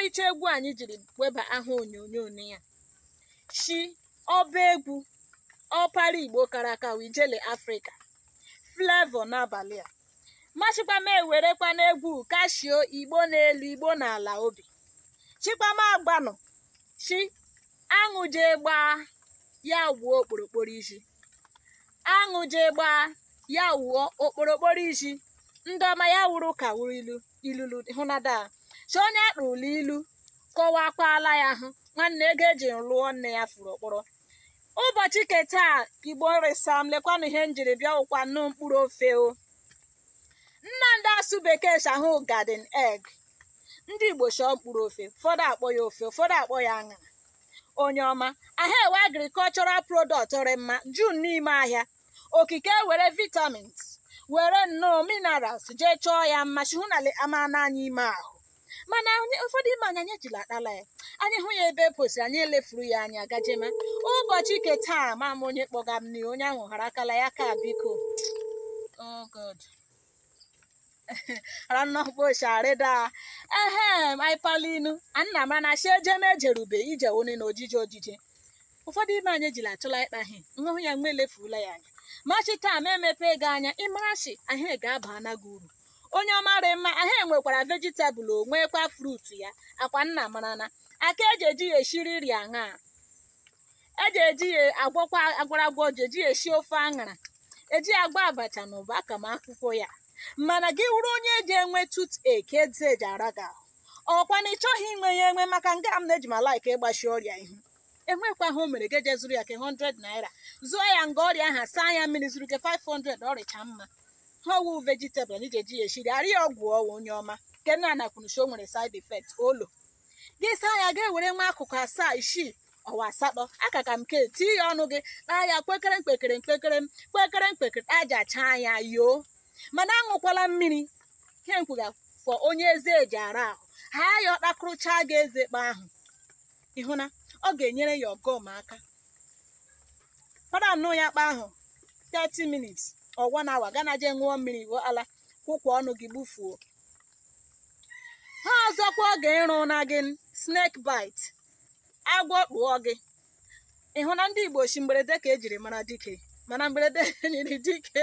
ọmarịcha egwu anyị jiri weba aha onyonyo ya shi ọba egwu ọpara igbo kara aka wijele afrịka flevo n'abalị a machikwama ewerekwa n'egwu kashio igbo n'elu igbo n'ala obi chikwama agbanụ chi aṅụ jee gbaa ya wuo okporokporo isi aṅụ jee gbaa ya wuo okporokporo isi ndị ọma ya wuru ka wuru ilu ilulu hụnada chi onye akpụrụla ilu kọwakwala ya hụ nwanne ego eji lụọ nne ya furu okporo ụbọchị keta igbo resam lekwanụ ihe njiri bịa ụkwa nnu mkpụrụ ofe o nnamdị asụ bekee shahụ garden egg ndị igbo chọọ mkpụrụ ofe ụfọdụ akpọ ya ofe ụfọdụ akpọ ya aṅara onye ọma ahịa ewe agrikọlchọral product ọrị mma jun n'ime ahịa okike were vitamins were nnọọ minerals jee chọọ ya mma chihu na ama n'anya ime ahụ mana ụfọdụ ime anyị anyị ejila akpala ya anyị hụ ya ebe eposi anyị elefuru ya anya gajema ụbọchị ike taa ma m onye kpọga m n'ihi onye ahụ hara akala ya ka biko oh god ranọkposharịda ehem aipalinu anna mara na shi ejeme ejerube ije one na ojije ojije ụfọdụ ime anyị ejila achụla ịkpahi nhụhụ ya mgbe elefurula ya anya machi taa ma emepe ego anya ịmarachi ahịa ga-aba anaghị uru onye ọmarị mma ahịa nwekwara vejitabụl onwekwa frut ya akwa nna marana aka eji eji ya eshiri nri aṅa eji eji ya agwọkwa agwaragwọ ji eji ya esi ofe aṅara eji ya agba abacha na ụba aka ma akwụkwọ ya mana gị wụrụ onye eji enwe tut eke eze eji ara gị ahụ ọkwa na ị chọghị inwe ya enwe maka nga m na-eji ma laik ịgbachi ọrịa ihu enwekwa ha o mere ga eje zụrụ ya ke 100 naira zụọ ya nga ọrịa aha saa ya mmiri zuru ke 500 ọrịcha mma ha wu vegetable na ijeji ya eshiri arị ọgwụ ọwa onye ọma nke nna anakwunu o nwere side effect olo gị saa ya ga-ewere nwa akụkụ asaa isii ọwa asatọ aka ka m ke tii ya ọnụ gị kpaa ya kpekere mkpekere mkpekere kpekere mkpekere aja chaa ya yoo mana aṅụkwala mmiri ihe nkwuga fọ onye eze eji ara ahụ ha ya ọkpakụrụchaa gị eze kpa ahụ ịhụna ọ ga-enyere ya ọgọm aka fada nnụ ya kpa ahụ 30 minutes ọgwa na awa gana je ṅụọ mmiri wo ala kwụkwa ọnụ gị gbufuo ha ọzọkwa ọ ga-ịrụ na gị snake bite agwọ kpụọ gị ịhụ na ndị igbo chi mgberede ka ejiri mara dike mana mgberede nyiri dike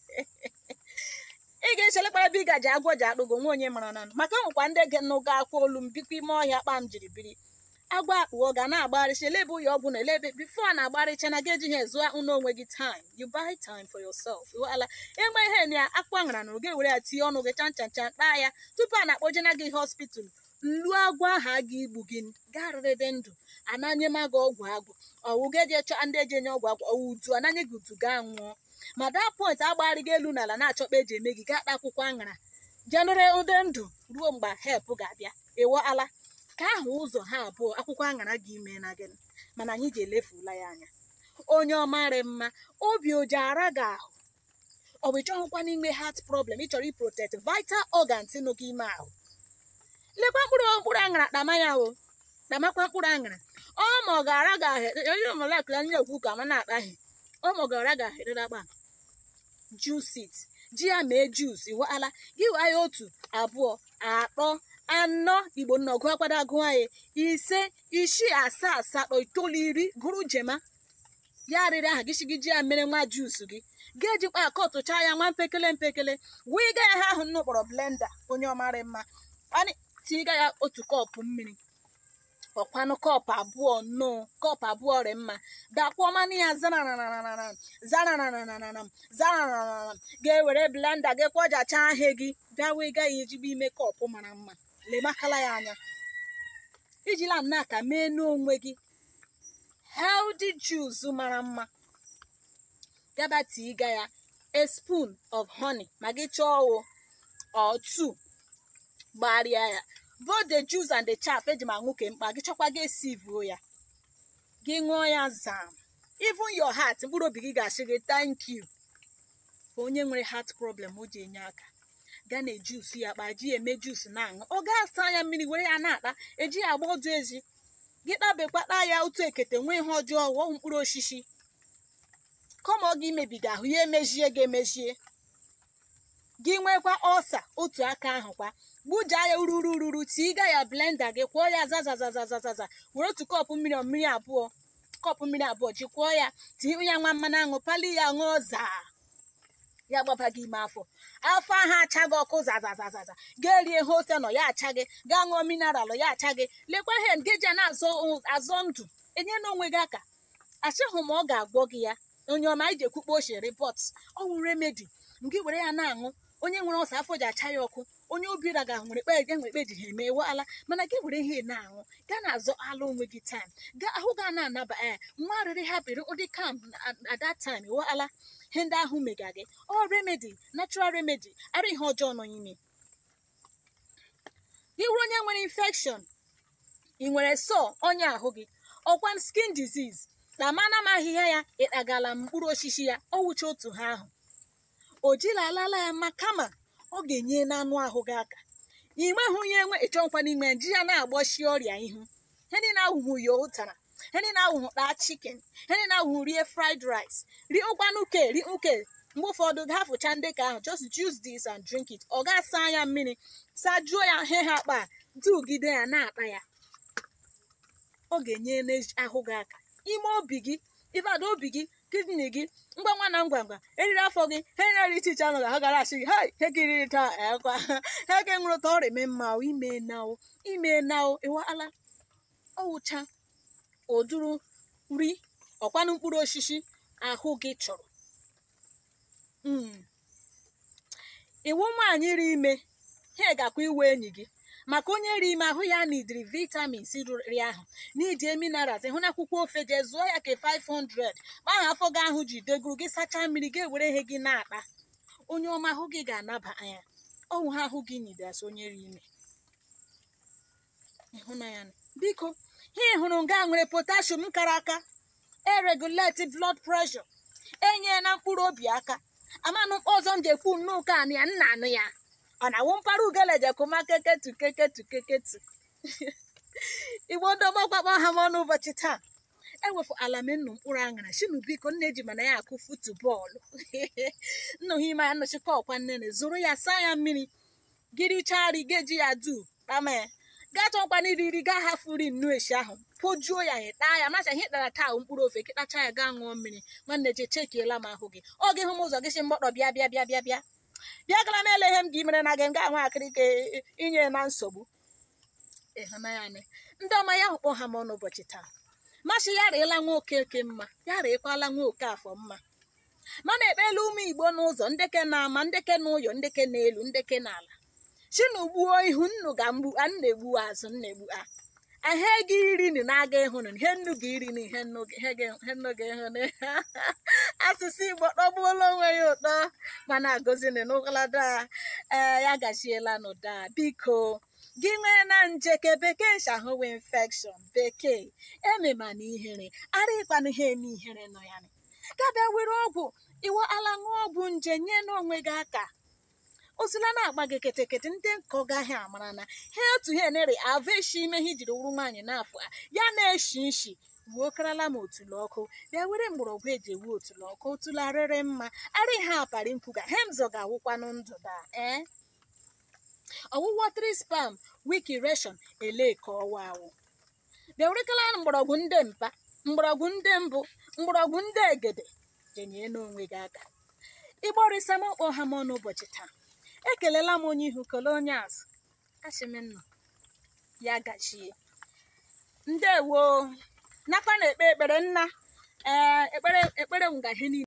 ị ga-echelekpara ebe ị gaji agwọ ji akpụgo nwa onye mara na maka nwekwa ndị ge nụga akwa olu m bikwa ime ọhịa kpam jiri biri agwọ akpụọ ga na-agbarịcha elebe ụyọ ọgwụ na elebe bifo a na-agbarịcha na ga ejighị ezu ụnụ onwe gị time you buy time for yourself ala enwe ihe na akpụ aṅara na oge were ya tinye ọnụ gị chan chan chan kpaa ya tupu a na-akpọje na gị hospital nlu agwọ ahụ a ga-igbu gị garịrịdị ndụ ananye ma gị ọgwụ agwụ ọwụ ga-eji chọ ndị eji enye ọgwụ agwụ ọwụ utu ananye gị utu gaa nwụọ ma daa point agbagharịga elu n'ala na-achọkpa eji eme gị gaa kpa akwụkwọ aṅara jenere ụdị ndụ ruo mgbe help ga-abịa ewe ala ka ahụ ụzọ ha abụọ akwụkwọ aṅara gị ime na gị mana anyị ji elefula ya anya onye ọmarị mma obi oji ara gị ahụ ọ bụ ịchọghịkwa n'ime heart problem ị chọrọ iprotect vital organs nụ gị ime ahụ lekwa mkpụrụ mkpụrụ aṅara kpama ya o kpamakwa mkpụrụ aṅara ọ ma ọ ga-ara gị ahụ onye ọmọlakịla ndị ekwu ka ma na-akpaghị ọ ma ọ ga-ara gị ahụ erere akpa juice ji ya mee juice iwala gị waa ya otu abụọ atọ anọ igbo nna ọgụ akwado agụ anyị ise isii asaa asatọ itoolu iri gụrụ jema ya arịrị aha gị shigi ji ya mere nwa juice gị ga-ejikwa akọtụcha ya nwa mpekele mpekele wee ga ya ha ahụ nnu kpọrọ blenda onye ọmarị mma anyị tinye ya otu kọpụ mmiri ọkwanụ kọpụ abụọ nnọọ kọpụ abụọ rị mma dakpọọ mmanụ ya zanananananam zanananananam zananananam ga-ewere blenda gị kwọjacha ahịa gị bịa wee gaghị ejigbo ime kọpụ mara mma lemakala ya anya ijila nna ka mee n'onwe gị healthy juice mara mma gaba tiga ya a spoon of honey ma gị chọọ o or two gbarịa ya both the juice and the chaff eji ma nwoke mkpa gị chọkwa gị esivuo ya gị ṅụọ ya zam even your heart mkpụrụ obi gị ga-asị gị thank you ka onye nwere heart problem o ji enye aka gaa na juice ya kpa ji eme juice na-aṅụ ọ ga-asa anya mmiri were ya na-akpa eji ya agba ọdụ ezi gị kpabekpakpa ya otu ekete nwee ihe ọjọọ ghọọ mkpụrụ osisi kọma ọ gị imebiga ahụ ya emejie gị emejie gị nwekwa ọsa otu aka ahụ kwa gbujaa ya ururu ururu tiga ya blenda gị kwụọ ya zazazazazaza were otu kọpụ mmiri ọ mmiri abụọ kọpụ mmiri abụọ ji kwụọ ya tinye ya nwa mmanụ aṅụ pali ya ṅụọ zaa ya gbaba gị ime afọ afọ ahụ achaghị ọkụ zazazazaza gaa rie ihe ose nọ ya acha gị gaa ṅụọ mineralụ ya acha gị lekwa ihe ngeji a na-azọ azọ ndụ enye na onwe gị aka achịghị m ọ ga-agwọ gị ya onye ọma iji ekwukpo ochie rịpọt ọ wụ remedi nke were ya na-aṅụ onye nwere ọsọ afọ ji acha ya ọkụ onye obi raga nwere kpe ga nwere kpe ji ha emewe ala mana gị were ihe na-aṅụ gaa na-azọ ala onwe gị taim gaa ahụ ga na-anaba ya nwa arịrị hapịrị ụdị kam at that time ewe ala ihe ndị ahụ mega gị ọ remedi natural remedi ara ihe ọjọọ nọ n'ime gị were onye nwere infection ị nwere sọ ọnya ahụ gị ọkwa skin disease na mana m ahịhịa ya ịkpagala mkpụrụ osisi ya ọ wụcha otu ha ahụ o jila alala ya ma kama ọ ga-enye n'anụ ahụ gị aka inweghị onye enwe ịchọnkwa n'ime ji ya na-agbochi ọrịa ihu ihe ndị na-ahụhụ ya ụtara ihe ndị na-ahụhụ kpaa chicken ihe ndị na-ahụhụ rie fried rice rie ụkwanụ uke rie uke mgbe ụfọdụ ga-afụcha ndị ka ahụ just choose this and drink it ọ ga-asa anya mmiri sajuo ya he ha akpa dugide ya na-akpa ya ọ ga-enye n'ahụ gị aka ime obi gị ịbada obi gị kidney gị ngwa ngwa na ngwa ngwa eriri afọ gị he na-eri iche iche anụ ga ha gara achị gị hai he kiriri taa ekwa he ka nwụrụ ka ọrịa eme mma o ime nao ime nao ịwala ọwụcha oduru nri ọkwanụ mkpụrụ osisi ahụ gị chọrọ iwu nwaanyị ri ime ha gakwa iwe enyi gị maka onye ri ime ahụ ya nidiri vitamins riri ahụ n'idie minerals hụ na akwụkwọ ofe jee zụọ ya ke 500 gbaha afọ gị ahụ ji deguru gị sachaa mmiri gị ewere ihe gị na-akpa onye ọma ahụ gị ga-anaba anya ọnwụ ha ahụ gị nidasi onye ri ime ịhụnanya biko ha hụrụ nga nwere potassium kara aka eregulate blood pressure enye na mkpụrụ obi aka amanụ ọzọ m ga-ekwu nnukwu anụ ya nna anụ ya ọ na-awụ mpara ugele jekụma keketu keketu keketu igbo ndọgbọgbakpọ ha m ọnụ ụbọchị taa ewefu ala mennu mkpụrụ aṅara shinu biko nne ji mana ya akụ futu bọọlụ nnụ ha ime ya nnọchikọ ọkwa nnene zụrụ ya saa ya mmiri gịrịchari geji ya du kpama ya gaa chọkwana iri iri gaa hafuri nnu eshi ahụ pojuo ya ya taa ya macha ihe tara taa mkpụrụ ofe kịtacha ya gaa ṅụọ mmiri nwanne je chekiela m ahụ gị ọ gị hụ m ụzọ gị si mgbọtọ bịa bịa bịa bịa bịa bịa gara m ele ihe m gị mere na gị m ga-ahụ akịrị ka inye na nsogbu ịhụnanya ndị ọma ya kpọ ha m ọnụ ụbọchị taa masị ya rịela nwa okeke mma ya rịekwala nwa oke afọ mma mana ekpela ụmụ igbo n'ụzọ ndeke na-ama ndeke n'ụyọ ndeke n'elu ndeke n'ala chinu gbuo ihu nnu ga mgbu a na-egbu azụ na-egbu a ihe gị iri ni na-aga ịhụ na ihe nnu gị iri na ihe nnu gị ịhụ na asụsụ igbo kpọgbuola onwe ya ụtọ mana agozini n'ụlada ee ya gachiela n'ụda biko gị nwee na nje ke bekee shahụwe infection bekee emema na ihere ara ịkwanụ ihe eme ihere nọ ya gabịa were ọgwụ iwe ala ṅụọ ọgwụ nje nye n'onwe gị aka osila na-agba gị ketekete ndị nkọ gaghị amara na ha otu ha enere avụ eshi ime ha ijiri wuru nwaanyị n'afọ a ya na-eshi nshi wuo karala m otulu ọkụ bịa were mgbọrọgwụ eji ewu otulu ọkụ otulu arịrị mma arị ha apari nkwuga hemzọ ga-awụkwanụ ndụ da ee ọwụwọ tri spam wiki reshọn ele ka ọwa awụ bịa werekala mgbọrọgwụ ndị mpa mgbọrọgwụ ndị mbụ mgbọrọgwụ ndị egede jenye n'onwe gị aka ịgborịsa m ọkpọ ha m ọnụ ụbọchị taa ekelela m onye ihu kele onye azụ achịmnọ ya gachie ndewo nakwa na ekpe ekpere nna ee ekpere ekpere m ga ihe niile